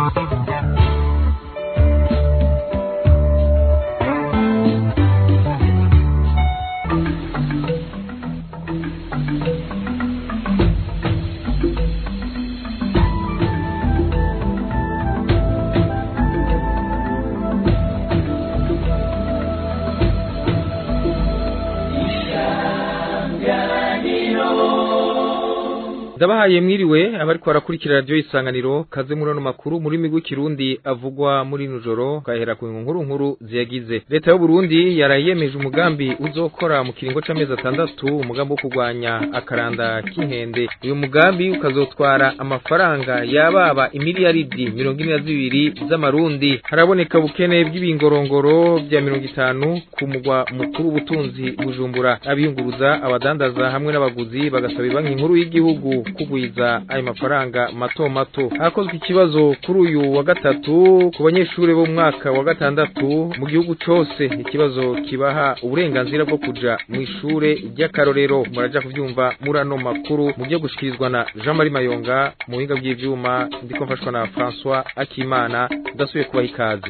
ndabahaye mwiriwe abariko barakurikira radiyo isanganiro kaze muri ano makuru muri migwi kirundi avugwa muri nujoro gahera ku nkuru nkuru ziyagize leta y'u Burundi yarayemeje umugambi uzokora mu kiringo c'amezi atandatu umugambi wo kurwanya akaranda k'inkende uyu mugambi ukazotwara amafaranga yababa imiliyaridi mirongo ine na zibiri z'amarundi haraboneka bukene bw'ibingorongoro vya mirongo itanu ku mugwa mukuru w'ubutunzi bujumbura abiyunguruza abadandaza hamwe n'abaguzi bagasaba banki nkuru y'igihugu kugwiza ayo mafaranga mato mato hakozwe ikibazo kuri uyu wa gatatu ku banyeshuri bo mu mwaka wa gatandatu mu gihugu cose ikibazo kibaha uburenganzira bwo kuja mu ishure ry'akarorero muraja kuvyumva muri ano makuru mu byo gushikirizwa na Jean Marie Mayonga mu buhinga bw'ivyuma ndiko mfashwa na François Akimana ndasubiye kubaha ikaze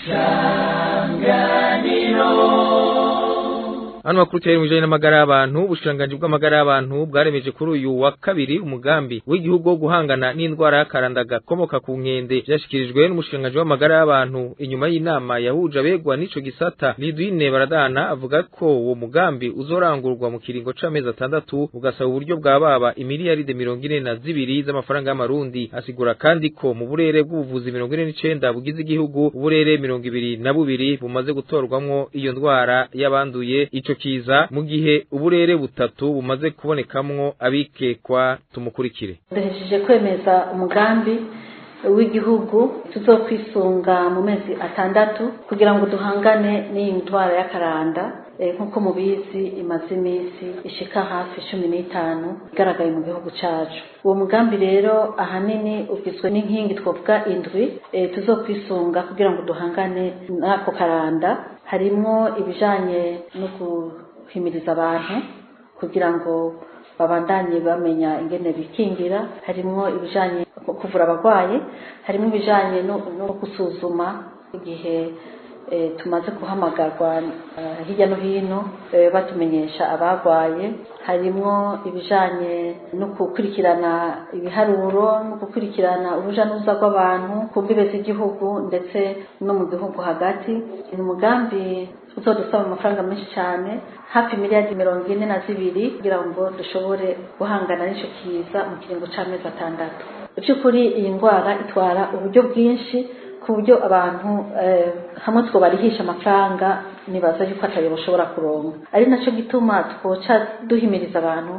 Hano makuru cyari mujanye n'amagara y'abantu ubushikiranganji bw'amagara y'abantu bwaremeje kuri uyu wa kabiri umugambi w'igihugu wo guhangana n'indwara y'akaranda gakomoka ku nkende vyashikirijwe n'umushikiranganji w'amagara y'abantu inyuma y'inama yahuje abegwa n'ico gisata Lidwine Baradana avuga ko uwo mugambi uzorangurwa mu kiringo c'amezi atandatu ugasaba uburyo bwa baba imiliyaride mirongo ine na zibiri z'amafaranga y'amarundi asigura kandi ko mu burere bw'ubuvuzi mirongo ine n'icenda bugize igihugu uburere mirongo ibiri na bubiri bumaze gutorwamwo iyo ndwara y'abanduye ico kiza mu gihe uburere butatu bumaze kubonekamwo abikekwa tumukurikire duhejeje kwemeza umugambi w'igihugu tuzokwisunga mu mezi atandatu kugira ngo duhangane n'iyi ndwara y'akaranda nk'uko mubizi imaze iminsi ishika hafi cumi n'itanu igaragaye mu gihugu cacu uwo mugambi rero ahanini ugizwe n'inkingi twavuga indwi tuzokwisunga kugira ngo duhangane n'ako karanda harimwo ibijanye no guhimiriza abantu kugira ngo babandanye bamenya ingene bikingira harimwo ibijanye kuvura abarwayi harimwo ibijanye no gusuzuma igihe tumaze guhamagarwa hirya no hino batumenyesha abarwaye harimwo ibijanye no gukurikirana ibiharuro no gukurikirana uruja n'uruza rw'abantu ku mbibe z'igihugu ndetse no mu gihugu hagati ni umugambi uzodusaba amafaranga menshi cyane hafi miliyari mirongo ine na zibiri kugira ngo dushobore guhangana n'ico kiza mu kiringo c'amezi atandatu by'ukuri iyi ndwara itwara uburyo bwinshi ku buryo abantu hamwe twobarihisha amafaranga nibaza yuko atayo bashobora kuronka ari naco gituma twoca duhimiriza abantu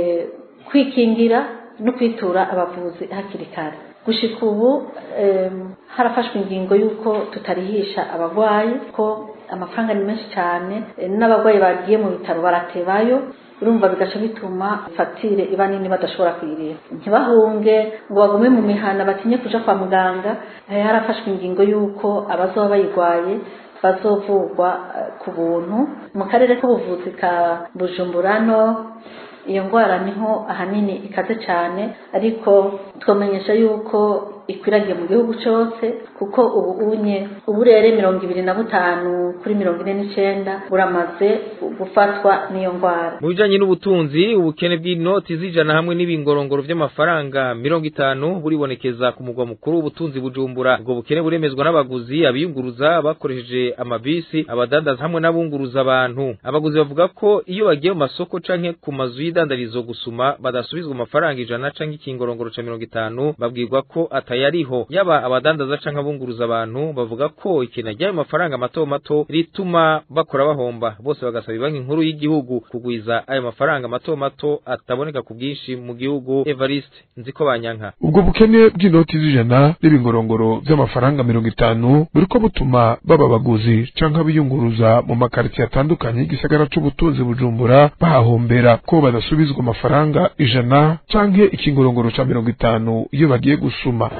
kwikingira no kwitura abavuzi hakiri kare gushika ubu harafashwe ingingo y'uko tutarihisha abarwayi ko amafaranga ni menshi cyane n'abarwayi bagiye mu bitaro baratebayo urumva bigaca bituma fagitire iba nini badashobora kuyirira ntibahunge ngo bagume mu mihana batinye kuja kwa muganga harafashwe ingingo y'uko abazoba bayirwaye bazovurwa ku buntu mu karere k'ubuvuzi ka bujumbura no iyo ndwara niho ahanini ikaze cyane ariko twamenyesha yuko ikwiragiye mu gihugu cyose kuko ubu unye uburere mirongo ibiri na butanu kuri mirongo ine n'icenda buramaze gufatwa n'iyo ndwara mu bijanye n'ubutunzi ubukene bw'inoti z'ijana hamwe n'ibingorongoro vy'amafaranga mirongo itanu buribonekeza ku mugwa mukuru w'ubutunzi bujumbura ubwo bukene buremezwa n'abaguzi abiyunguruza bakoresheje amabisi abadandaza hamwe n'abunguruza abantu abaguzi bavuga ko iyo bagiye mu masoko canke ku mazu y'idandarizo gusuma badasubizwa amafaranga ijana canke ikingorongoro ca mirongo itanu babwirwa ko atayariho yaba abadandaza canke abunguruza abantu bavuga ko ikena ry'ayo mafaranga mato mato rituma bakora bahomba bose bagasaba banki nkuru y'igihugu kugwiza ayo mafaranga mato mato ataboneka ku bwinshi mu gihugu Evariste nziko banyanka ubwo bukene bw'inoti z'ijana n'ibingorongoro vy'amafaranga mirongo itanu buriko butuma baba baguzi canke abiyunguruza mu makaritsiye atandukanye y'igisagara c'ubutunzi bujumbura bahahombera ko badasubizwa amafaranga ijana canke ikingorongoro ca mirongo itanu iyo bagiye gusuma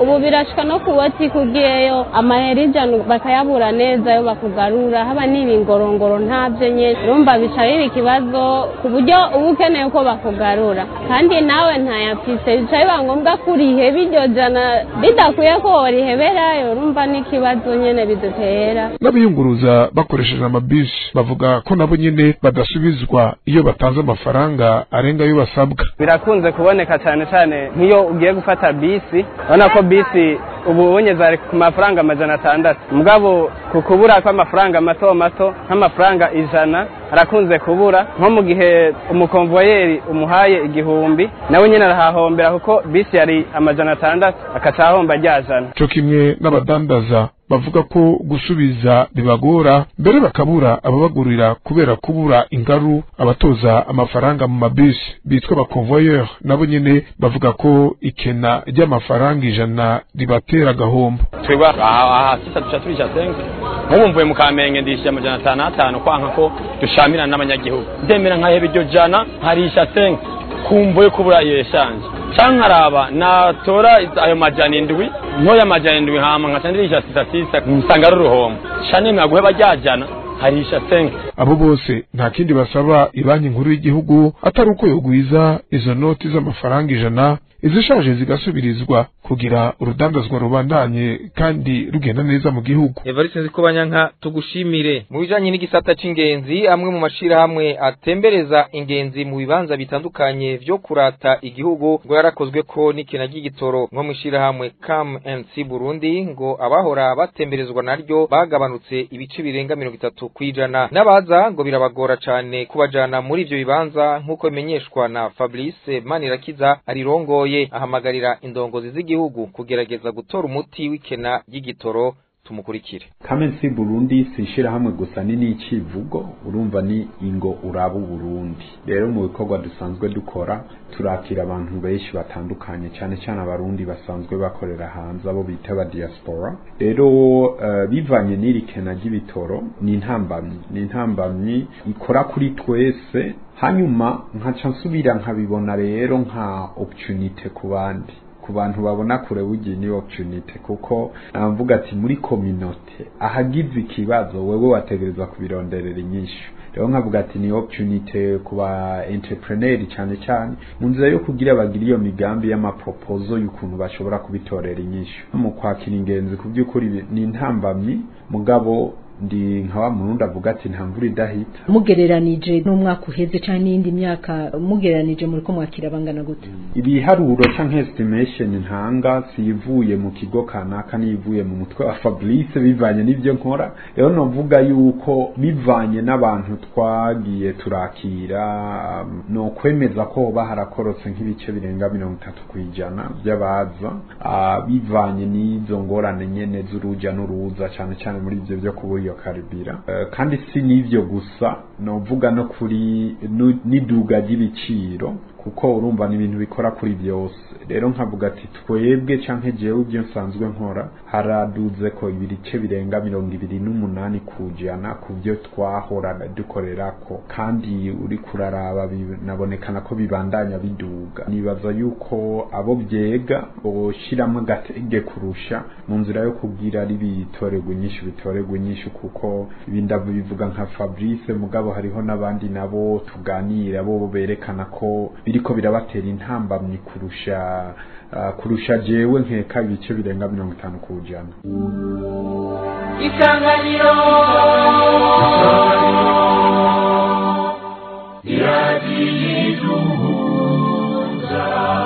ubu birashika no ku botike ugiyeyo amahera ijana bakayabura neza yo bakugarura haba n'ibingorongoro ntabyo nyene urumva bica biba ikibazo ku buryo uba ukeneye ko bakugarura kandi nawe ntayafise bica biba ngombwa ko uriheba iryo jana bidakwiye ko woriheberayo urumva n'ikibazo nyene bidutera n'abiyunguruza bakoresheje amabisi bavuga ko nabo nyene badasubizwa iyo batanze amafaranga arenga ayo basabwa birakunze kuboneka cyane cyane nk'iyo ugiye gufata bisi urabona ko bisi ubu ubonye zari ku mafaranga amajana atandatu mugabo ku kubura kw'amafaranga mato mato nk'amafaranga ijana arakunze kubura nko mu gihe umukomvoyeri umuhaye igihumbi nawe nyine arahahombera kuko bisi yari amajana atandatu akaca ahomba rya jana co kimwe n'abadandaza bavuga ko gusubiza bibagora mbere bakabura ababagurira kubera kubura ingaru abatoza amafaranga mu mabisi bitwa abakonvoyeur nabo nyene bavuga ko ikena ry'amafaranga ijana ribatera agahombo twebwe aha sisa duca turisha senke nk'ubu mvuye mu kamenge ndishyura amajana atanu atanu kwanka ko dushamirana n'abanyagihugu ndemera nkaheba iryo jana nkarisha senke kumvuye kubura iyo eshanje canke nkaraba natora ayo majana indwi ntoya amajana indwi hama nkaca ndirisha sisa sisa nsanga ari uruhombo ca nemera guheba rya jana harisha senke abo bose nta kindi basaba ibanki nkuru y'igihugu atari uko yogwiza izo noti z'amafaranga ijana izishaje zigasubirizwa kugira urudandazwa rubandanye kandi rugenda neza mu gihugu Evariste Nzikobanyanka tugushimire mu bijanye n'igisata c'ingenzi amwe mu mashirahamwe atembereza ingenzi mu bibanza bitandukanye vyo kurata igihugu ngo yarakozwe ko n'ikena ry'igitoro nko mu ishirahamwe CAM&C Burundi ngo abahora batemberezwa naryo bagabanutse ibice birenga mirongo itatu kwijana n'abaza ngo birabagora cane kubajana muri ivyo bibanza nk'uko bimenyeshwa na Fabrice Manirakiza arirongoye ahamagarira indongozi z'igihugu kugerageza gutora umuti w'ikena ry'igitoro tumukurikire kamensi burundi si ishirahamwe gusa ni n'icivugo urumva ni ingo uraba uburundi rero mu bikorwa dusanzwe dukora turakira abantu benshi batandukanye cyane cyane abarundi basanzwe bakorera hanze abo bita aba diaspora rero uh, bivanye n'iri kena ry'ibitoro ni intambamyi ni intambamyi ikora kuri twese hanyuma nkaca nsubira nkabibona rero nka opportunity ku bandi ku bantu babona kure bugiye ni opportunity kuko navuga ati muri community ahagize ikibazo wewe wategereza kubironderera inyishu rero nkavuga ati ni opportunity ku ba entrepreneur cyane cyane mu nzira yo kugira bagira iyo migambi y'amaproposal y'ukuntu bashobora kubitorera inyishu mu kwakira ingenzi ku by'ukuri ni intambamyi mugabo ndi nka wa murundi avuga ati nta mvura idahita mugereranije n'umwaka uheze cyangwa n'iyindi myaka mugereranije muri ko mwakira bangana gute ibiharuro canke estimation ntanga sivuye mu kigo kanaka nivuye mu mutwe wa Fabrice bivanye n'ivyo nkora rero novuga yuko bivanye n'abantu twagiye turakira um, no kwemeza ko hoba harakorotse nk'ibice birenga mirongo itatu kwijana by'abaza uh, bivanye n'izo ngorane nyene z'uruja n'uruza cane cane muri ivyo vyo kubura iyo karibira uh, kandi si n'ivyo gusa novuga no kuri n'iduga ry'ibiciro kuko urumva ni ibintu bikora kuri byose rero nkavuga ati twebwe canke jewe ibyo nsanzwe nkora haraduze ko ibice birenga mirongo ibiri n'umunani kujana ku byo twahora dukorerako kandi uri kuraraba nabonekana ko bibandanya biduga nibaza yuko abo byega boshiramo agatege kurusha mu nzira yo kubwira ari bitorerwa inyishu bitorerwa inyishu kuko ibindavu bivuga nka Fabrice mugabo hariho n'abandi nabo tuganira bo berekana ko biriko birabatera intambamyi kurusha uh, kurusha jewe nkeka ibice birenga mirongo itanu kujana isanganiro iradiyiduhuza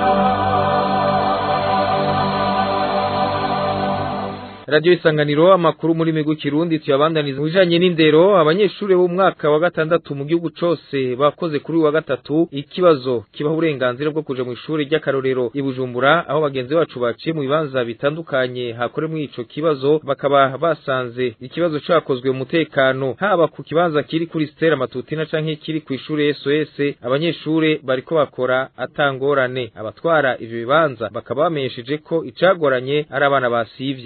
Radio Isanganiro amakuru muri migu kirundi tuyabandaniza mujanye n'indero abanyeshuri bo mwaka wa gatandatu mu gihugu cose bakoze kuri wa gatatu ikibazo kibaho uburenganzira bwo kuja mu ishuri ry'akarorero ibujumbura aho bagenzi bacu baciye mu bibanza bitandukanye hakore muri ico kibazo bakaba basanze ikibazo cakozwe mu mutekano haba ku kibanza kiri kuri Stella Matutina canke kiri ku ishuri SOS abanyeshuri bariko bakora atangorane abatwara ivyo bibanza bakaba bamenyesheje ko icagoranye ari abana basivye ubutwara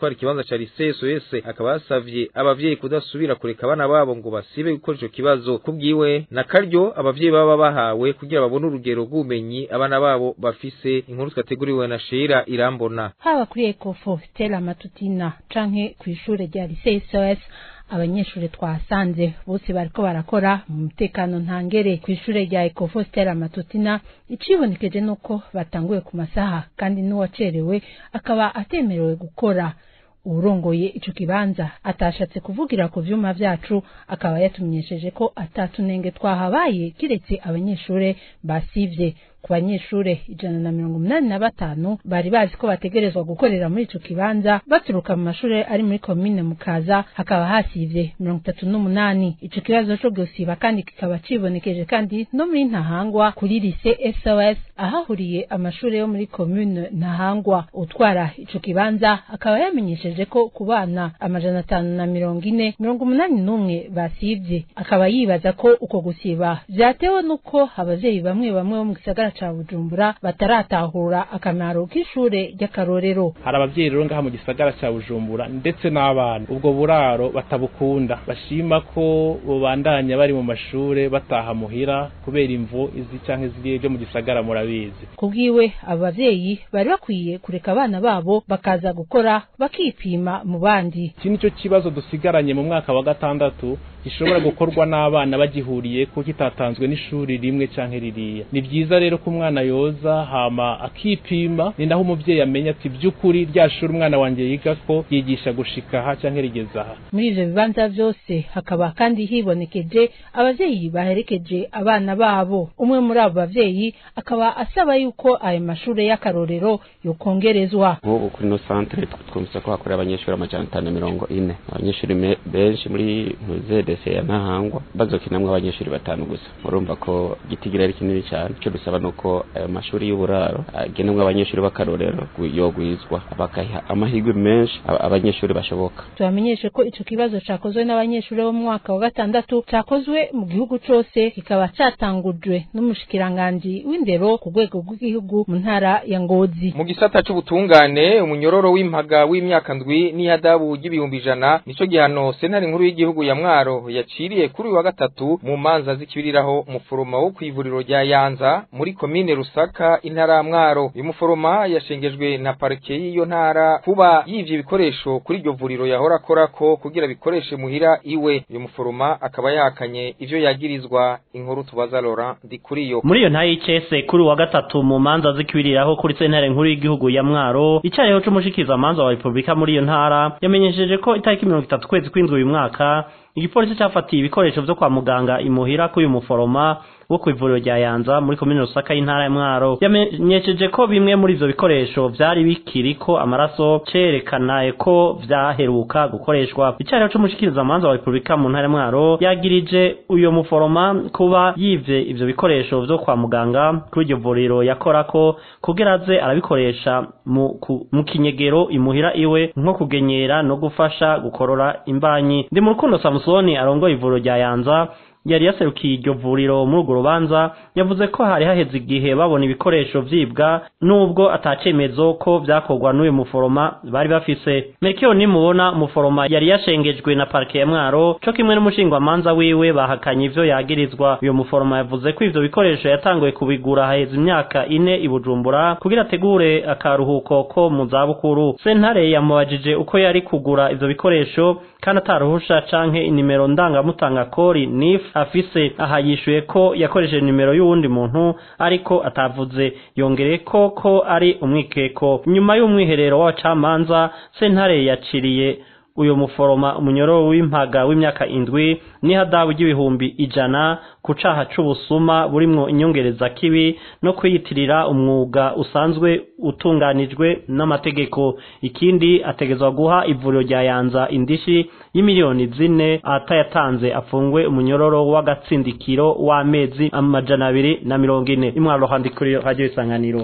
gutwara ikibanza ca lycée SOS akaba yasavye abavyeyi kudasubira kureka abana babo ngo basibe gukora ico kibazo kubwiwe na karyo abavyeyi baba bahawe kugira babone urugero rw'ubumenyi abana babo bafise inkuru twateguriwe na Sheila Irambona haba kuri Ecofo Stella Matutina canke kw'ishure rya lycée SOS abanyeshuri twasanze bose bariko barakora mu mutekano ntangere ku ishure rya Ecofo Stella Matutina icibonekeje nuko batanguye ku masaha kandi n'uwacerewe akaba atemerewe gukora uwurongoye ico kibanza atashatse kuvugira ku vyuma vyacu akaba yatumenyesheje ko atatunenge twahabaye kiretse abanyeshure basivye ku banyeshure ijana na mirongo umunani na batanu bari bazi ko bategerezwa gukorera muri ico kibanza baturuka mu mashure ari muri komine mukaza hakaba hasivye mirongo itatu n'umunani ico kibazo co gusiba kandi kikaba cibonekeje kandi no muri ntahangwa kuri lise sos ahahuriye amashure yo muri komine ntahangwa utwara ico kibanza akaba yamenyesheje ko ku bana amajana atanu na mirongo ine mirongo umunani n'umwe basivye akaba yibaza ko uko gusiba vyatewe n'uko abavyeyi bamwe bamwe bo mu gisagara ca bujumbura bataratahura akamaro k'ishure ry'akarorero hari abavyeyi rero ngaha mu gisagara ca bujumbura ndetse n'abana ubwo buraro batabukunda bashima ko bobandanya bari mu mashure bataha muhira kubera imvo izi canke ziriye vyo mu gisagara murabizi kubwiwe abo bavyeyi bari bakwiye kureka abana babo bakaza gukora bakipima mu bandi iki nico kibazo dusigaranye mu mwaka wa gatandatu gishobora gukorwa n'abana bagihuriye ko kitatanzwe n'ishuri rimwe canke ririya ni vyiza rero ko umwana yoza hama akipima ni naho umuvyeyi amenya ati vy'ukuri rya shuri umwana wanje yiga ko yigisha gushika aha canke rigeza aha muri ivyo bibanza vyose hakaba kandi hibonekeje abavyeyi baherekeje abana babo umwe muri abo bavyeyi akaba asaba yuko ayo mashure y'akarorero yokongerezwa nk'ubu kuri no centre twumvise ko hakorera abanyeshuri amajana atanu na mirongo ine abanyeshuri benshi muri ntuzedese ya ntahangwa bazokinamwo abanyeshuri batanu gusa murumva ko gitigira ari kinini cyane icyo dusaba nuko ayo mashuri y'uburaro agenemwo abanyeshuri b'akarorero yogwizwa bakaha amahirwe menshi abanyeshuri bashoboka tubamenyeshe ko ico kibazo cakozwe n'abanyeshuri bo mu mwaka wa gatandatu cakozwe mu gihugu cose kikaba catangujwe n'umushikiranganji w'indero ku rwego rw'igihugu mu ntara ya ngozi mu gisata c'ubutungane umunyororo w'impaga w'imyaka ndwi n'ihadabu ry'ibihumbi ijana nico gihano sentare nkuru y'igihugu ya mwaro yaciriye kuri uyu wa gatatu mu manza zikibiriraho umuforoma wo kw'ivuriro rya yanza muri komine rusaka intara ya mwaro uyu muforoma yashengejwe na parike y'iyo ntara kuba yivye ibikoresho kuri iryo vuriro yahora akorako kugira bikoreshe muhira iwe uyu muforoma akaba yahakanye ivyo yagirizwa inkuru tubaza Laurent Ndikuriyo muri iyo ntayo y'icese kuri uwa gatatu mu manza zikibiriraho kuri sentare nkuru y'igihugu ya mwaro icayeho c'umushikiza manza wa repubulika muri iyo ntara yamenyesheje ko itariki mirongo itatu kwezi kw'indwi uyu mwaka igipolisi cafatiye ibikoresho vyo kwa muganga imuhira k'uyu muforoma wo kw'ivuriro rya yanza muri komine rusaka y'intara ya mwaro yamenyesheje ko bimwe muri ivyo bikoresho vyari bikiriko amaraso cerekana ko vyaheruka gukoreshwa icariho c'umushikirizamanza wa repubulika mu ntara ya mwaro yagirije uyo muforoma kuba yivye ivyo bikoresho vyo kwa muganga kuri iryo vuriro yakorako kugira aze arabikoresha mu, mu kinyegero imuhira iwe nko kugenyera no gufasha gukorora imbanyi ndi mu rukundo samusoni arongoye ivuriro rya yanza yari yaserukiye iryo vuriro muri urwo rubanza yavuze ko hari haheze igihe babona ibikoresho vyibwa nubwo atacemezo ko vyakorwa n'uyu muforoma bari bafise mekiyo nimubona umuforoma yari yashengejwe na parike ya mwaro co kimwe n'umushingwamanza wiwe bahakanye ivyo yagirizwa uyu muforoma yavuze ko ivyo bikoresho yatanguye kubigura haheze imyaka ine i bujumbura kugira ategure akaruhuko ko mu zabukuru sentare yamubajije uko yari kugura ivyo bikoresho kandi ataruhusha canke inimero ndangamutanga kori nif afise aha yishuye ko yakoresheje nimero y'uwundi muntu ariko atavuze yongereye ko ko ari umwikeko nyuma y'umwiherero w'abacamanza sentare yaciriye uyu muforoma umunyororo w'impaga w'imyaka indwi n'ihadabu ry'ibihumbi ijana ku caha c'ubusuma burimwo inyongereza kibi no kwiyitirira umwuga usanzwe utunganijwe n'amategeko ikindi ategezwa guha ivuriro rya yanza indishi y'imiliyoni zine atayatanze afungwe umunyororo w'agatsindikiro w'amezi amajana abiri na mirongo ine imwaro handikuri radio isanganiro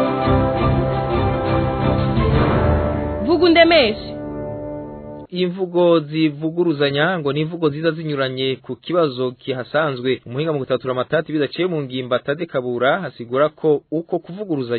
vuga undemeshe imvugo zivuguruzanya ngo ni imvugo ziza zinyuranye ku kibazo kihasanzwe umuhinga mu gutatura amatati bidaciye mu ngimba Tade Kabura hasigura ko uko kuvuguruzanya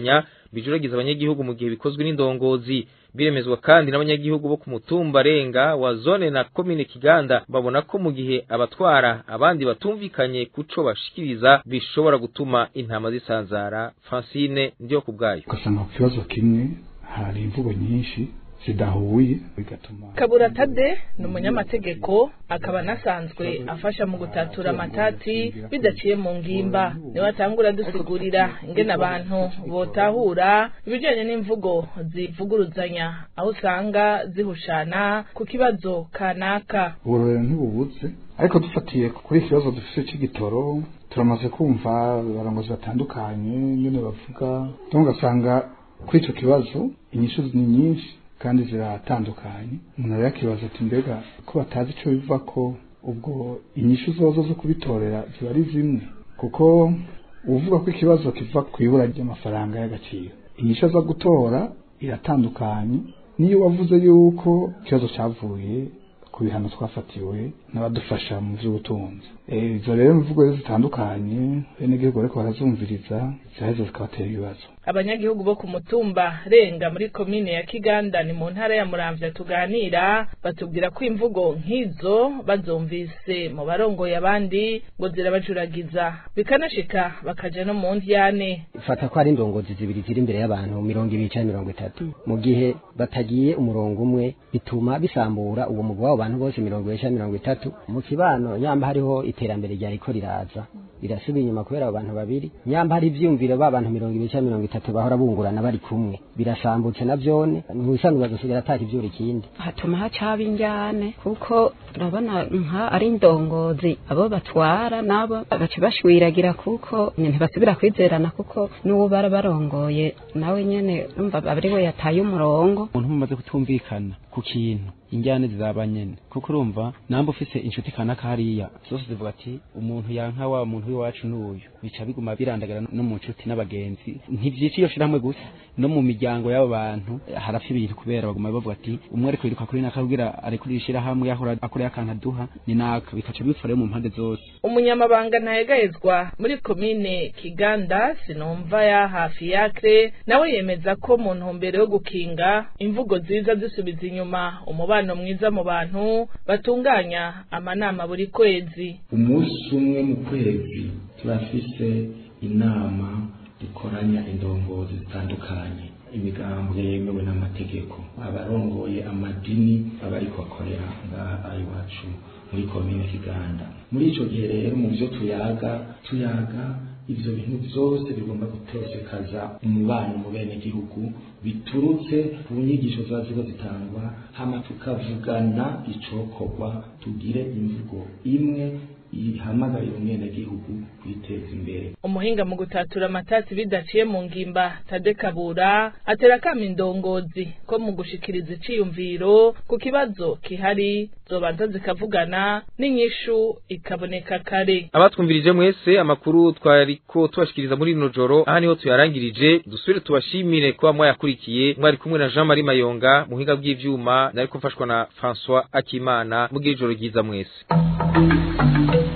bijuragiza abanyagihugu mu gihe bikozwe n'indongozi biremezwa kandi n'abanyagihugu bo ku mutumba renga wa zone na komine Kiganda babona ko mu gihe abatwara abandi batumvikanye kuco bashikiriza bishobora gutuma intama zisanzara Francine ndiyo kubgayo ugasanga ku kibazo kimwe hari imvugo nyinshi zidahuye bigatuma kabura tade ni umunyamategeko akaba anasanzwe afasha mu gutatura amatati bidaciye mu ngimba niwe atangura dusigurira ingene abantu botahura ibijyanye n'imvugo zivuguruzanya aho usanga zihushana ku kibazo kanaka uburorero ntibubutse ariko dufatiye kuri iki kibazo dufite cy'igitoro turamaze kumva abarongozi batandukanye ingene bavuga ugasanga kuri icyo kibazo inyishu ni nyinshi kandi ziratandukanye umuntu rero akibaza ati mbega ko batazi icyo biva ko ubwo inyishu zozo zo kubitorera ziba ari zimwe kuko uvuga ko ikibazo kiva ku ibura ry'amafaranga y'agaciro inyishu aza gutora iratandukanye niyo wavuze yuko ikibazo cyavuye ku bihano twafatiwe n'abadufasha mu by'ubutunzi izo rero imvugo zitandukanye bene gihugu ariko barazumviriza ziraheza zikabatera ibibazo abanyagihugu bo ku mutumba renga muri komine ya kiganda ni mu ntara ya muramvya tuganira batubwira ko imvugo nk'izo bazumvise mu barongoye abandi ngo zirabajuragiza bikanashika bakaja no mu ndyane fata ko ari indongozi zibiri ziri imbere y'abantu mirongo ibiri canke mirongo itatu mu gihe batagiye umurongo umwe bituma bisambura uwo mugwi w'abo bantu bose mirongo ibiri canke mirongo itatu mu kibano nyamba hariho iterambere ryariko riraza birasubira inyuma kubera abo bantu babiri nyamba hari ivyumviro ba bantu mirongo ibiri canke mirongo itatu bahora bungurana bari kumwe birasambutse na vyone ntibisanzwe bazosigara ataka ivyura ikindi hatuma hacaba injyane kuko urabona nka ari indongozi abo batwara nabo baca bashwiragira kuko ntibasubira kwizerana kuko n'uwo bara barongoye nawe nyene numva ari we yataye umurongo umuntu mumaze kutumvikana ku kintu injyane zizaba nyene kuko urumva namba ufise inshuti kanaka hariya zose zivuga ati umuntu yanka wa muntu w'iwacu n'uyu bica biguma birandagara no mu nshuti n'abagenzi ntivyica iyo shirahamwe gusa no mu miryango y'abo bantu harapfa ibintu kubera baguma bavuga ati umwe ariko yiruka kuri naka kugira arekurira ishirahamwe yahora akoreye akantu aduha ni naka bikaca bifora mu mpande zose umunyamabanga ntayegayezwa muri komine kiganda sinumva ya hafi yakre nawe yemeza ko mu ntumbero yo gukinga imvugo ziza zisubiza inyuma umubano mwiza mu bantu batunganya amanama buri kwezi umunsi umwe mu kwezi turafise inama dukoranya indongozi zitandukanye imigambwe yemewe n'amategeko abarongoye amadini aba ariko bakorera ngaha iwacu muri komine kiganda muri ico gihe rero mu vyo tuyaga tuyaga ivyo bintu vyose bigomba gutosekaza umubano mu bene gihugu biturutse ku nyigisho ziba ziriko zitangwa hama tukavugana icokorwa tugire imvugo imwe ihamagarira umwenegihugu kwiteza imbere umuhinga mu gutatura amatasi bidaciye mu ngimba tade kabura atera kama indongozi ko mu gushikiriza iciyumviro ku kibazo kihari zobanza zikavugana n'inyishu ikaboneka kare abatwumvirije mwese amakuru twariko tubashikiriza muri rino joro aha niho tuyarangirije dusubire tubashimire kuba mwayakurikiye mwari kumwe na Jean Marie Mayonga muhinga bw'ivyuma nariko mfashwa na François Akimana mugira ijoro ryiza mwese